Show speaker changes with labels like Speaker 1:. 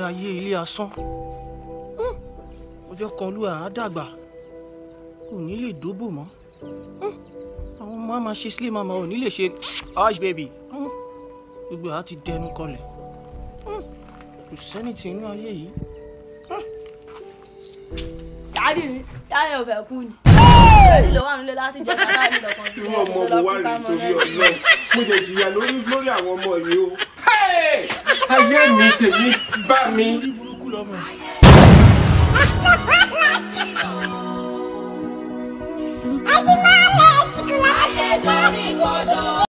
Speaker 1: ayé ilé asán ọjọ́ kan olúwa á dàgbà kò ní lè dóbò mọ́ àwọn ọmọ á máa ṣe sílé màmá ò ní lè ṣe hush baby gbogbo àá ti dẹnu kọlẹ̀ kò sẹ́ni tí inú ayé yìí.
Speaker 2: dáàdì mi dáàdì ò fẹ́ kú ni. dáàdì ló wà nílé láti jẹ́ ká dáàdì lọ́kàn
Speaker 3: irú ọmọ wo wá rí torí ọlọ́run mo lè jìyà lórí lórí àwọn ọmọ yìí o. ayé mi tèmi bá mi.
Speaker 1: burúkú lọ́mọ ẹ̀.
Speaker 4: Ayé lórí kọ́dọ̀.